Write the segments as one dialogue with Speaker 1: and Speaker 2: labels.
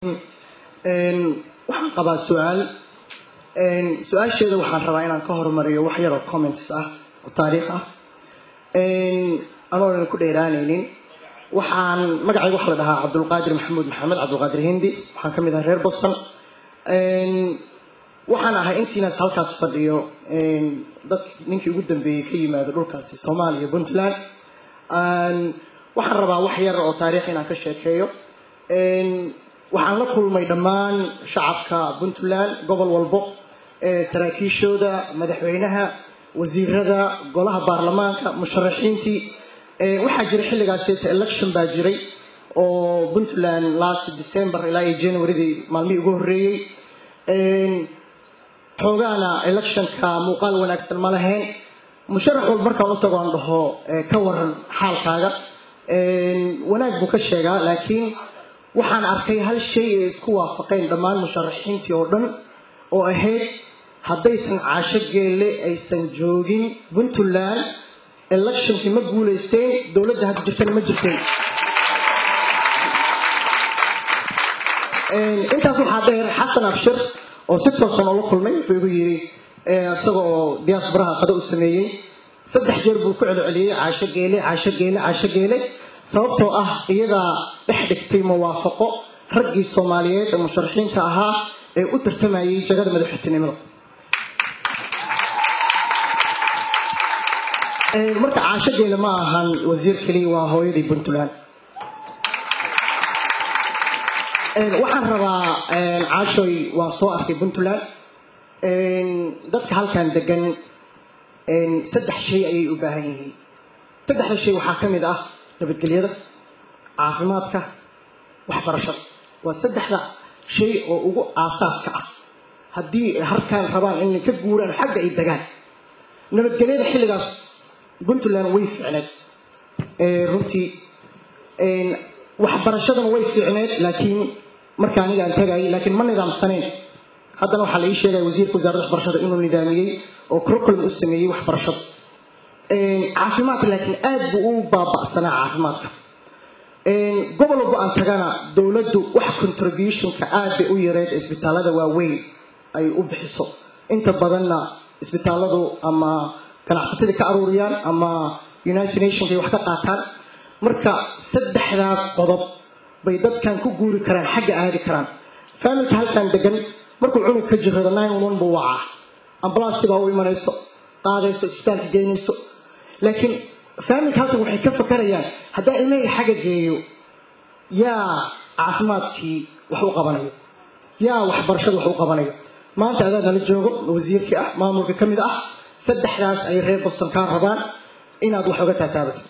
Speaker 1: waxaan qabaa su-aal su-aasheeda waxaan rabaa inaan ka hormariyo wax yaroo comments ah oo taariikh ah anoonan ku dheeraanaynin waxaan magacayga waxa la dhahaa cabdulqaadir maxamuud maxamed cabdulqaadir hindi waxaan ka mid ahay reer boston waxaan ahay intiinaas halkaas fadhiyo dad ninkii ugu dambeeyey ka yimaado dhulkaasi soomaaliya puntland waxaan rabaa wax yar oo taariikh inaan ka sheekeeyo waxaan la kulmay dhammaan shacabka puntland gobol walbo saraakiishooda madaxweynaha wasiirada golaha baarlamaanka musharaxiintii waxaa jiray xilligaaseta election baa jiray oo puntland last december ilaa iyo januaridii maalmihii ugu horreeyey xoogaana electionka muuqaal wanaagsan ma lahayn musharax walba markaan u tago aan dhaho ka waran xaalkaaga wanaag buu ka sheegaa laakiin waxaan arkay hal shay ay isku waafaqeen dhammaan musharaxiintii oo dhan oo ahayd haddaysan caasho geelle aysan joogin puntland electionkii ma guulaysteen dowladda hadda jirtana ma jirteen intaas waxaa dheer xasan abshir oo si toosan oola kulmay wuxuu igu yidhi isaga oo diaasbaraha qado u sameeyey saddex jeer buu ku celceliyey caasho geele caasho geele caasho geele sababtoo ah iyadaa dhex dhigtay muwaafaqo raggii soomaaliyeed ee musharaxiinta ahaa ee u tartamayay jagada madaxweynenimada marka caasho geele ma ahan wasiir keliya waa hooyadii puntland waxaan rabaa caashoy waan soo arkay puntland dadka halkan degan saddex shay ayay u baahan yihiin saddexda shay waxaa ka mid ah nabadgelyada caafimaadka waxbarashada waa saddexda shay oo ugu aasaaska ah haddii harkaan rabaan inay ka guuraan xagga ay degaan nabadgelyada xilligaas puntland way fiicneed runtii waxbarashadana way fiicneed laakiin marka aniga aan tagayay laakiin ma nidaamsanayn haddana waxaa la ii sheegaya wasiirka wasaaradda waxbarashada inuu nidaamiyey oo curriculum u sameeyey waxbarashada caafimaadka laakiin aad buu u baaba'sanaa caafimaadka gobol walba aan tagana dowladdu wax contributionka aad bay u yareed isbitaalada waaweyn ay u bixiso inta badanna isbitaaladu ama ganacsatada ka aruuriyaan ama united nations ay wax ka qaataan marka saddexdaas qodob bay dadkan ku guuri karaan xagga aadi karaan faamilka halkan degan markuu cunug ka jirrado nine one buu wacaa ambalaasti baa u imanayso qaadayso isbitaalka geynayso laakiin faamilka halkan waxay ka fakarayaan haddaan ilmahayga xagga geeyo yaa caafimaadkii wax u qabanayo yaa waxbarashada wax u qabanayo maanta adaa nala joogo wasiirkii ah maamulka ka mid ah saddexdaas ay reer boston kaa rabaan inaad wax oga taataabatid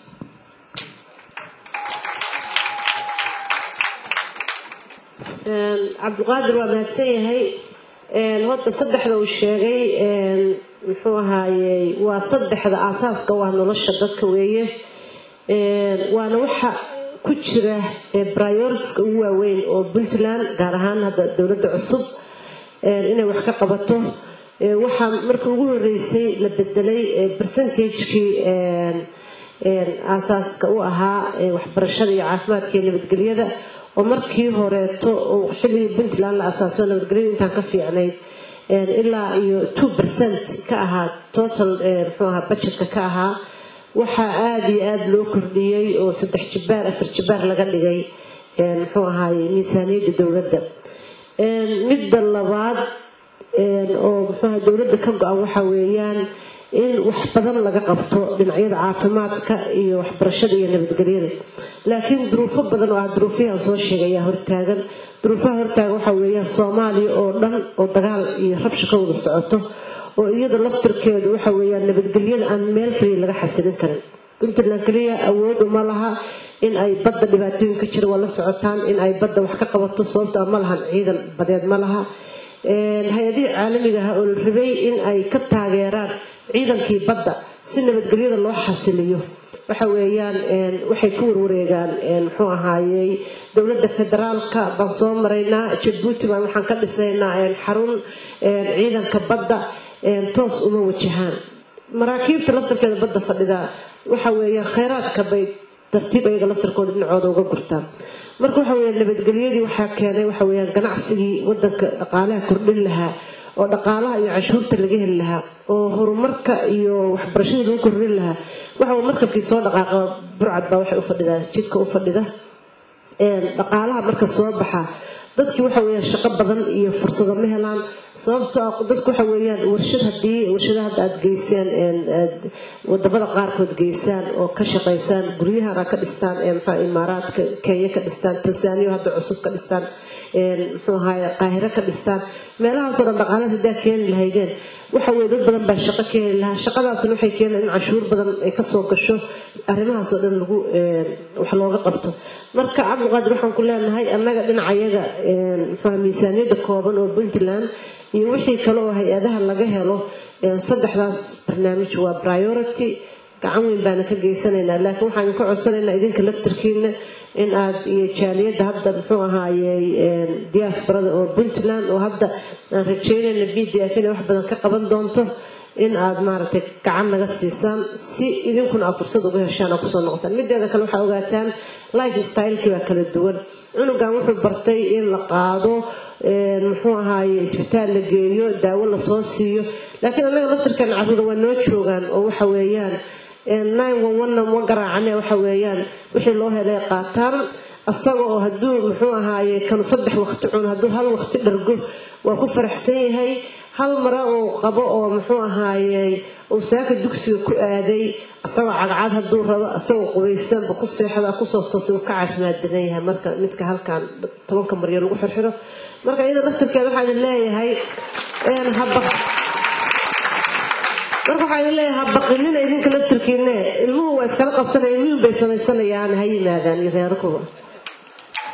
Speaker 2: cabdiqaadir waa mahadsan yahay horta saddexda uu sheegay muxuu ahaayey waa saddexda aasaaska u ah nolosha dadka weeye waana waxa ku jira prioritiska ugu waaweyn oo puntland gaar ahaan hadda dowladda cusub inay wax ka qabato waxaa markii ugu horeysay la bedelay percentagekii aasaaska u ahaa waxbarashada iyo caafimaadka iyo nabadgelyada oo markii horeeto xilligii puntland la asaaso nabadgelyada intaan ka fiicnayd ilaa iyo two percent ka ahaa total muxuu ahaa budgetka ka ahaa waxaa aada iyo aada loo kordhiyey oo saddex jibaar afar jibaar laga dhigay muxuu ahaaye miisaaniyadda dowladda midda labaad oo muxuuaha dowladda ka go-an waxa weeyaan in wax badan laga qabto dhinacyada caafimaadka iyo waxbarashada iyo nabadgelyada laakiin duruufo badan oo ah duruufiyaha soo sheegay ayaa hortaagan duruufaha hortaagan waxaa weeyaan soomaaliya oo dhan oo dagaal iyo rabsha ka wada socoto oo iyada laftirkeedu waxa weeyaan nabadgelyada aan meel kaliya laga xasilin karin puntland kaliya awood uma laha in ay badda dhibaatooyin ka jira waa la socotaan in ay badda wax ka qabato sababto ma lahan ciidan badeed ma laha hay-adihii caalamiga ah oo la rabay in ay ka taageeraan ciidankii badda si nabadgelyada loo xasiliyo waxa weeyaan waxay ku warwareegaan muxuu ahaayey dowladda federaalka baan soo maraynaa jabuuti baan waxaan ka dhisaynaa xarun ciidanka badda toos uma wajahaan maraakiibta laftarkeeda badda fadhida waxa weeyaan kheyraadka bay tartiib ayaga laftarkooda dhinacooda uga gurtaan marka waxa weya nabadgelyadii waxaa keenay waxa weyaan ganacsigii wadanka dhaqaalaha kordhin lahaa oo dhaqaalaha iyo cashuurta laga heli lahaa oo horumarka iyo waxbarashadii lagu kordhin lahaa waxa markabkii soo dhaqaaqa burcad baa waxay u fadhidaa jidka u fadhida dhaqaalaha marka soo baxa dadkii waxa weyaan shaqo badan iyo fursado ma helaan sababto ah dadku waxa weeyaan warshad haddii warshadaha hadda aada geysaan wadamada qaarkood geysaan oo ka shaqaysaan guryahana ka dhistaan mxua imaaraadka kenya ka dhistaan tansaaniya hadda cusub ka dhistaan muxuu ahaye qaahiro ka dhistaan meelahaasoo dhan dhaqaalada haddaa keeni lahaydeen waxa weye dad badan baa shaqo keeni lahaa shaqadaasna waxay keeneen in cashuur badan ay kasoo gasho arrimahaasoo dhan lagu wax looga qabto marka cabdiqaadir waxaan ku leenahay annaga dhinacayaga muxua miisaaniyadda kooban oo puntland iyo wixii kale oo hay-adaha laga helo saddexdaas barnaamij waa priority gacan weyn baana ka geysanaynaa laakiin waxaan ka codsanaynaa idinka laftarkiina in aad iyo jaaliyadda hadda muxuu ahaayey diasporada oo puntland oo hadda aan rajeynayna b d f inay wax badan ka qaban doonto in aad maaragtay gacan naga siisaan si idinkuna aad fursad uga heshaan oo kusoo noqotaan mideeda kale waxaa ogaataan life stylekii baa kala duwan cunugan wuxuu bartay in la qaado muxuu ahaaye isbitaal la geeyo daawo lasoo siiyo laakiin annaga laftirkan caruura waa noo joogaan oo waxa weeyaan nine one one ma garaacane waxa weeyaan wixii loo helay qaataan asaga oo hadduu muxuu ahaaye kanu saddex waqti cuno hadduu hal waqti dhargo waa ku faraxsan yahay hal mara uu qabo oo muxuu ahaaye uu saaka dugsiga ku aaday asagoo cagcad hadduu rabo asagoo qubaysanba ku seexda kusoo toosay uu ka caafimaad badan yahay marka midka halkan tobanka maryo lagu xirxiro marka iyada laftirkeeda waxaa idin leeyahay haba marka waxaa idin leeyahay habaqinina idinka laftirkiine ilmuhu waa iskala qabsanaya ilmuhu bay samaysanayaan ha yimaadaan iyo reerakuba